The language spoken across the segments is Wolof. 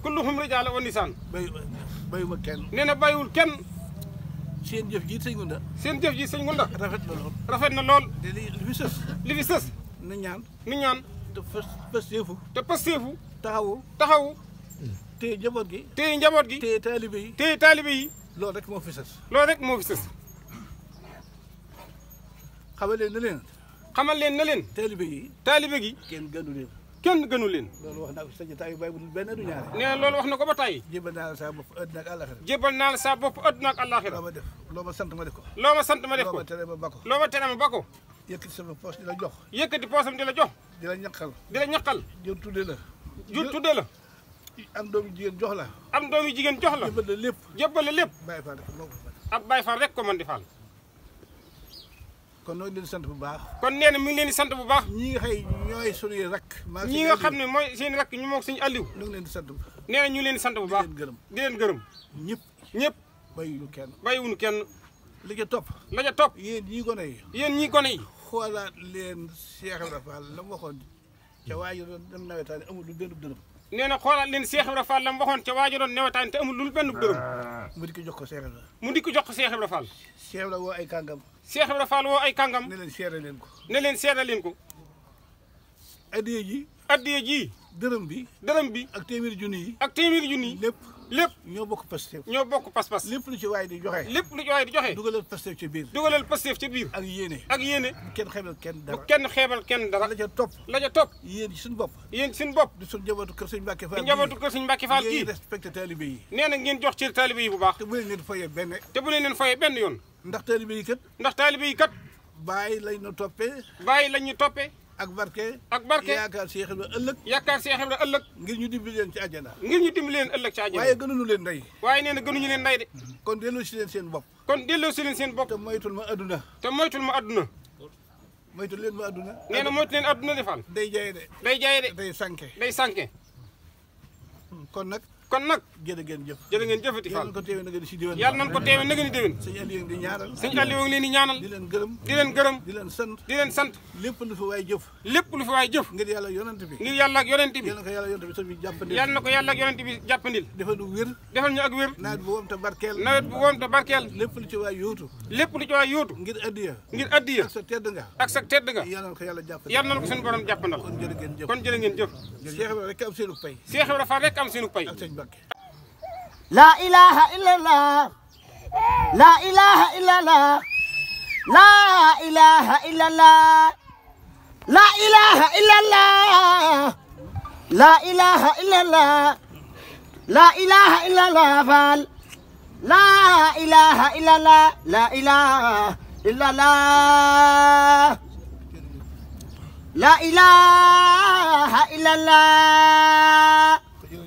kulluhum rijaal wa nisaan bay bayuma kenn nee na bàyyiwul kenn seen jëf ji sëñ Gunda seen jëf ji sëñ Ngunda rafet na lool rafet na lool te li li fi sës li fi sës na ñaan ni ñaan te fës fës yëfu te pasteefu taxawu taxawu te njaboot gi téye njaboot gi te taalibe yi téye taalibe yi loolu rek moo fi sës loolu rek moo fi sës xamal leen na leen xamal leen na leen taalibe yi taalibe gi kenn gënu leen kenn gënu leen loolu wax naa ko sa jotaay yu bàyyi bu dul benn du ñaare nee na loolu wax na ko ba tàyyi jébal naa la saa bopp àddina ak àllaxira jébbal naa la sa bopp adduna ak àllaaxira loo ma def loo ma sant ma def ko loo ma sant ma def loo ko ma tere ma ba ko loo ma tere ma ba ko yëkkati sama poos di la jox yëkkati poosam di la jox di la ñaqal di la ñaqal jël tudde la ju tuddee la am doomu jigéen jox la am doomi jigéen jox la jébal la lépp jébbal la lépp bàyyi faa def moo ko fa ab Baay Faal rek ko mën di faal kon noo ngi leen sant bu baax kon nee na mi ngi leen di sant bu baax ñi nga xëy ñooy suñuy rakk maa ñi nga xam ne mooy seen rakk ñu moog suñu Aliou ñu ngi leen di sant bu nee na ñu leen di sant bu baax leen gërëm di leen gërëm ñëpp ñëpp bàyyiwuñu kenn bàyyiwuñu kenn li ca topp la ca topp yéen ñii gone yi yéen ñii gone yi xoolaat leen Cheikh Ibrahima Fall la mu waxoon ca waa ji doon dem nawetaani amul lu benn dërëm nee na xoolaat leen Cheikh Ibra Fall la mu waxoon ca waajo doon newetaan te amul lu benn dërëm mu di ko jox ko Cheikh Ibrahima mu di ko jox ko Cheikh Ibra Fall Cheikh Ibrahima woo ay kàngam Cheikh Ibra Fall woo ay kàngam ne leen seere leen ko ne leen seedal leen ko addiye ji addiye ji dërëm bi dërëm bi ak téeméeri junni yi ak téeméeri junni yi lépp lépp ñoo bokk Pastef ñoo bokk pas-pas lépp lu ci waay di joxe lépp lu ci waay di joxe dugalal Pastef ci biir dugalal Pastef ci biir ak yéene ak yéene bu kenn xeebal kenn bu dara kenn xeebal kenn dara la ca topp la ca topp yéen ci suñu bopp yéen seen bopp di suñu njabootu kër sëñ Mbàkke di Fall njabootu kër Sëñ Mbàkke Fall ngeen kii respecté taalibe yi nee na ngeen jox cër taalibe yi bu baax te bu leen leen fayee benn te bu leen leen fayee benn yoon ndax taalibe yi kat ndax taalibe yi kat bàyyi lañ ñu toppee bàyyi lañ ñu toppee ak barke ak barke yaakaar Cheikh Ibrahima ëllëg yaakaar Cheikh Ibra ëllëg ngir ñu dimbali leen ci àjjana ngir ñu dimbali leen ëllëg ci àjjana waaye gënuñu leen ndey waaye nee na gënuñu leen nday de kon delloo si leen seen bopp kon delloo si leen seen bopp te moytul ma adduna te moytul ma adduna moytul leen ma adduna nee na moytu leen adduna defal day jaye de day jaye de day sànke day sànke kon nag kon nag jërë ngeen jëf jërë ngeen jëfati yàlla Fall na ko teewee na ngeen si diwan yàlla nañ ko teewe nag ni déwén sëñ Aliou di ñaanal sëñ Aliou ngi leen di ñaanal di leen gërëm di leen gërëm di leen sant di leen sant lépp lu fi waay jëf lépp lu fi waay jëf ngir yàlla yonent bi ngir yàlla ak yonent bi yàlla na ko yàlla yonent bi sëñ bi jàppandi yàlla na ko yàlla ak yonent bi jàppandil defal nu wér defal ñu ak wér nawet bu woom te barkeel nawet bu woom te barkeel lépp lu ci waay yóotu lépp lu ci waay yóotu ngir addiya ngir addiya ak sa tedd nga ak sa tedd nga yàlla na ko yàlla jàppandi yàlla na ko suñu borom jàppandal kon jërë ngeen jëf kon jërë ngeen jëf Cheikh Ibrahima rek am seenu pay Cheikh Ibra Fall rek am seenu pay ak sëñ Mbàkke لا إله إلا الله لا إله إلا الله لا إله إلا الله لا إله إلا الله لا إله إلا الله لا إله إلا الله فال لا إله إلا الله لا إله إلا الله لا إله إلا الله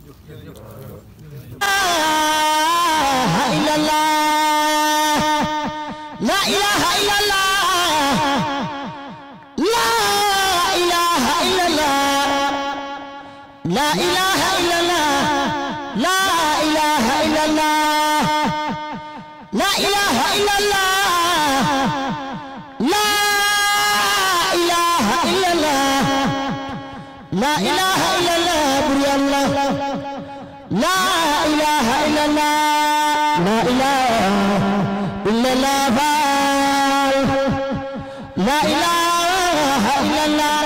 إلا الله لا إله إلا الله لا إله إلا الله لا إله إلا الله لا إله إلا الله لا إله إلا الله لا إله إلا الله لا إله إلا الله بري الله لا إله إلا الله لا إله إلا الله فال لا إله إلا الله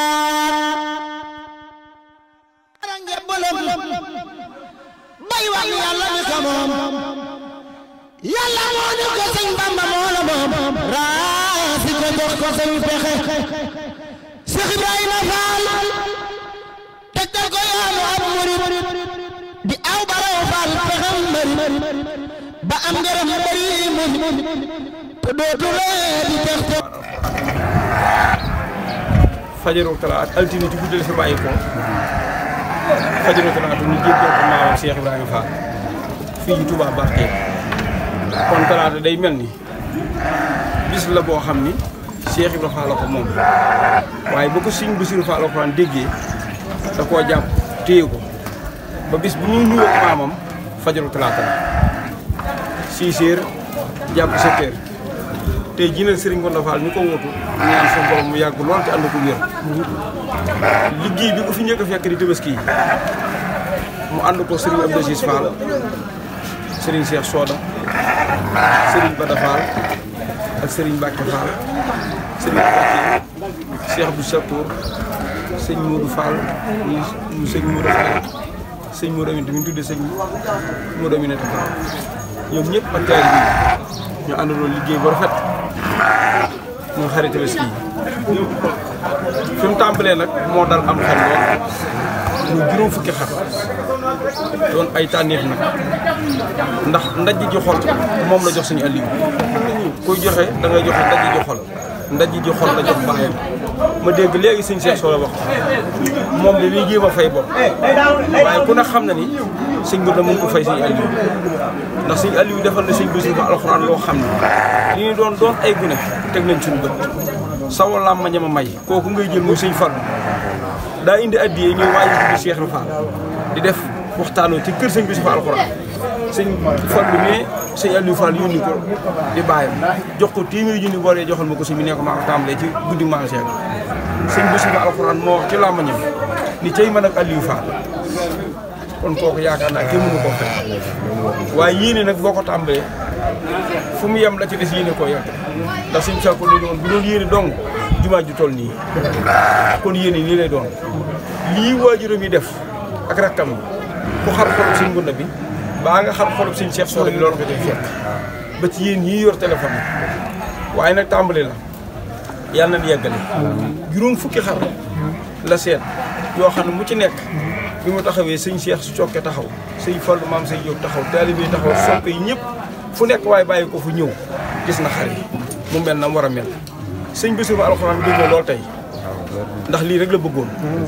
bay wax yàlla mi ko moom yàlla moo ñu ko sëñ Bamba moo la moom raasi ko jox ko sëñ pexe Cheikh Ibrahima Fall tegtal ko yoonu ab murid di aw baraw Fall pexem mbëri ba am ngërëm mbëri muñ te dootu lee di tex te fajaru talaat altine ci guddi la fi bàyyi ko fajaru talaat ñu jéggal ko maamam Cheikh Ibrahima Fall fii ci Touba Barke kon talaata day mel ni bis la boo xam ni Cheikh Ibrahima Fall la ko moom waaye ba ko Sëñ Bassirou Fall Alxuraan déggee da koo jàpp téye ko ba bis bu ñuy nuyoo maamam fajaru talaata la 6 heures jàpp 7 heures tey jii nag Serigne Gonda Fall ñu ko wóotu ñaan sa borom mu yàgg lool te ànd ko wér liggéey bi ko fi njëkk a fekk di tabaski yi mu ànd ko Serigne Abdou Aziz Fall Serigne Cheikh Soda Serigne Bada Fall ak Serigne Mbacke Fall Serigne Mbacke Cheikh Abdou Chakour sëñ Modou Fall mu sëñ Modou Fall sëñ Modou Aminata mi ñu tuddee sëñ Modou Aminata Fall ñoom ñëpp ak taal bi ñu àndandoo liggéey bu rafet muy xarit Tabaski yi fi mu tàmbalee nag moo dal am xel lool muy juróom fukki xar doon ay tànneef nag ndax ndaj ji xol moom la jox suñu Aliou kuy joxe da ngay joxe ndaj ji xol ndaj ji xol la jox bàyyam ma dégg léegi sëñ Cheikh Sow la wax moom de liy jéem a fay bopp waaye ku ne xam na ni sëñ bi da mun ko fay sëñ Aliou ndax sëñ Aliou defal na sëñ Bassirou Ba alxuraan loo xam ne li ñu doon doon ay gune teg nañ suñu bët sawo làmma ñama may kooku ngay jël muy sëñ Fall daa indi addiyee ñuy waaji tuddi Cheikh Fall di def waxtaanoo ci kër sëñ Bassirou Ba alxuraan sëñ Fall bi mais sëñ Aliou Fall yónni ko di bàyyam jox ko téeméeri junni boolee joxal ma ko sëñ bi ne ko maa ko tàmbalee ci guddi maa Cheikh sëñ Bassirou Ba alxuraan moo wax ci làmmañam ni cay man ak Aliou Fall kon kooku yaakaar naa kenn mënu koo fekk waaye yéene nag boo ko tàmbalee fu mu yem la ci des yéene koo yegg ndax suñu sàkku li doon bu doon yéene dong jumaa ju toll nii kon yéene nii lay doon lii waajuram yi def ak rakkam yi ku xar xolub suñ ngunda bi baa nga xar xolub suñ Cheikh Soda bi loolu ko def fekk ba ci yéen ñii yor téléphone yi waaye nag tàmbali la yàlla na yeggale juróom fukki xar la seet yoo xam ne mu ci nekk bi mu taxawee sëñ Cheikh su cokke taxaw sëñ Fallu maam sëñ Jóob taxaw taalibe yi taxaw soppe yi ñëpp fu nekk waaye bàyyi ko fu ñëw gis na xar yi mu mel na mu war a mel sëñ Bassirou Ba alxuraan bëgg na lool tey ndax lii rek la bëggoon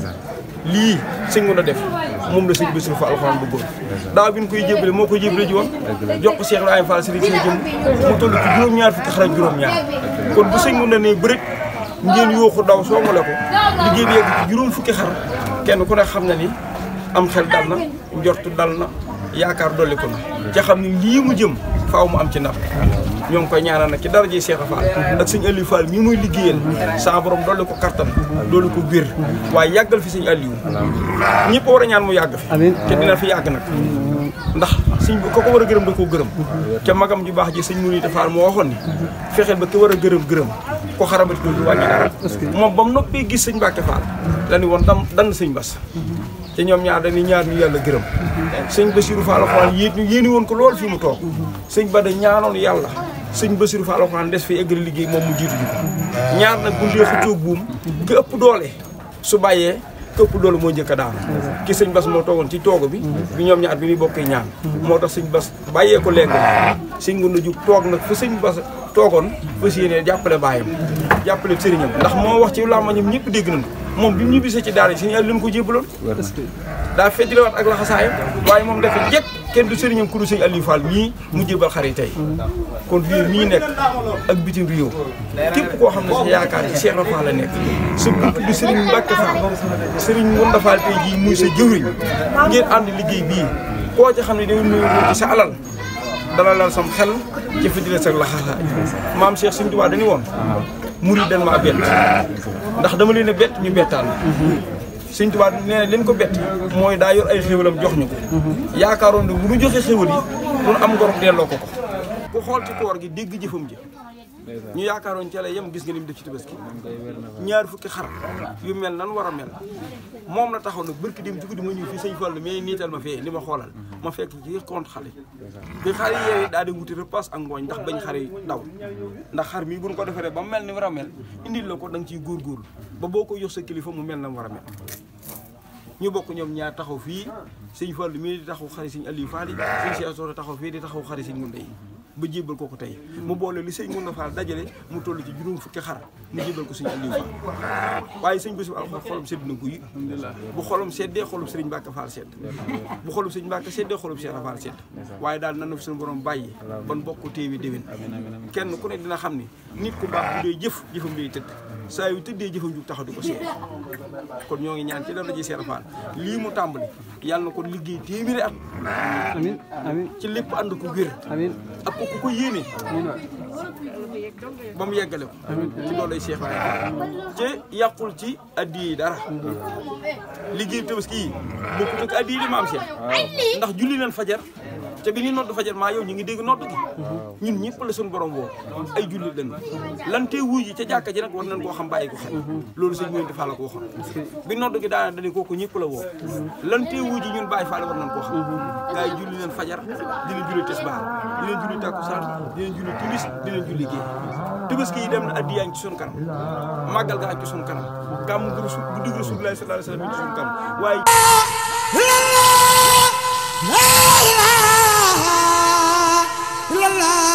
lii sëñ mun a def moom la sëñ Bassirou Ba alxuraan bëggoon daaw bi ñu koy jébale moo koy jébale ji woon jox ko Cheikh Ibrahima Fall sëriñ si jëm mu toll ci juróom-ñaar fukki xar ak juróom-ñaar kon bu sëñ mun a ne bërit ngeen yooxu daw soongale ko liggéey bi yegg ci juróom fukki xar kenn ku ne xam na ni am xel dal na njortu dal na yaakaar dolli ko na ca xam ni lii mu jëm faaw mu am ci ndam ñoo ngi koy ñaanal nag ci dara ji Cheikh Fall ak sëñ Aliou Fall mii muy liggéeyal saa borom dolli ko kartan dolli ko biir waaye yàggal fi sëñ Aliou ñëpp war a ñaan mu yàgg fi te dina fi yàgg nag ndax sëñ ko ko war a gërëm da koo gërëm ca magam ju baax ji sëñ Mouride Fall moo waxoon ni fexeel ba ki war a gërëm gërëm ko xarabati ko du wàññi dara moom ba mu noppee gis sëñ Mbacke Fall la ni woon dam dann sëñ Bass te ñoom ñaar dañuy ñaar ñu yàlla gërëm sëñ Bassirou Fall Alxuraan yéen ñu yéeni woon ko lool fii mu toog sëñ Bada ñaanoon yàlla sëñ Bassirou Fall Alxuraan des fi eggali liggéey moom mu jiitu ji ko ñaar nag bu ndee xëccoo buum ki ëpp doole su bàyyee ki ëpp doole moo njëkk a daanu ki sëñ Bass moo toogoon ci toogo bi bi ñoom ñaar bi ñuy bokkee ñaan moo tax sëñ Bass bàyyee ko léegi sëñ ngun na jug toog nag fa sëñ Bass toogoon fas yéene jàppale baayam jàppale sëriñam ndax moo wax ci làmmañam ñëpp dégg nañ ko moom bi mu ñibbisee ci daara yi sëñ Aliou leen ko jébbaloon daa feddliwaat ak laxasaayam waaye moom dafa jekk kenn du sëriñam ku du sëñ Aliou Fall mii mu jébbal xar yi tey kon réew mii nekk ak bitim réew képp koo xam ne sa yaakaar ci Cheikh Fall la nekk sa bunt di sëriñ Mbacke Fall sëriñ Ngounda Fall tey jii muy sa jëwriñ ngeen ànd liggéey bii koo ci xam ne dañu nuyu ci sa alal dala lal sam xel ci feddli sa laxasaay maam Cheikh Sëñ Tuubaa dañu woon murid dañ maa bett ndax dama leen a bett ñu bettaan sëñ Tuubaa nee na leen ko bett mooy daa yor ay xéwalam jox ñu ko yaakaaroon ne bu ñu joxe xéwal yi mun am ngor delloo ko ko ku xool ci koor gi dégg jëfam ji ñu yaakaaroon ci la yem gis nga ni mu def ci tabaski ñaar fukki xar yu mel nan war a mel moom la taxaw nag barki dem ci guddi ma ñëw fii sëñ Fallu mais niital ma fee li ma xoolal ma fekk ci compte xale bi xar yi yeewee daa di wuti repas ak ngooñ ndax bañ xar yi daw ndax xar mii buñ ko defaree ba mel ni war a mel indil la ko da nga ciy góorgóorlu ba boo ko yox sa kilifa mu mel na mu war a mel ñu bokk ñoom ñaar taxaw fii sëñ Fallu mii di taxaw xari sëñ Aliou Fall yi sëñ Cheikh Sow taxaw fii di taxaw xari sëñ Ngounda yi ba jébal ko ko tey mu boole li sëñ Ngounda Fall dajale mu toll ci juróom fukki xar mu jébal ko sëñ Aliou Fall waaye sëñ Bassirou Alxuraan xolam sedd na guy bu xolam seddee xolum sëriñ Mbacke Fall sedd bu xolum sëriñ Mbacke seddee xolum Cheikh Fall sedd waaye daal nan na fi suñu borom bàyyi ban bokk téewi déwén kenn ku ne dina xam ni nit ku baax bu dee jëf jëfam day tëdd saa yu tëddee jëfam jug taxaw di ko seet kon ñoo ngi ñaan ci dara ji Cheikh Fall lii mu tàmbali yàlla na ko liggéey téeméeri at amiin amiin ci lépp ànd ko wér amiin ak ku ku ko yéene ba mu yeggale ko ci loolu lay Cheikh Ibrahima te yàqul ci addi yi dara liggéey tabaski yi bokkut ak addi yi di maam Cheikh ndax julli leen fajar te bi ni nodd fajar maa yow ñu ngi dégg nodd gi ñun ñëpp la suñu borom woo ay jullit lañu lan tee wuy ji ca jàkka ji nag war nañ koo xam bàyyi ko xel loolu sëñ Mouride Fall la ko waxoon bi nodd gi daana dañu kooku ñëpp la woo lan tee wuy ji ñun bàyyi Fall war nañ koo xam gars yi julli leen fajar di leen julli tisbaar di leen julli takkusaan di leen julli timis di leen julli gée tabaski yi dem na addi yaa ngi ci suñu kanam màggal gaa ngi ci suñu kanam gàmmu gu rasul bu digg Rasulullah sallallahu alayhi wa sallam ci suñu kanam waaye la ilaha illallah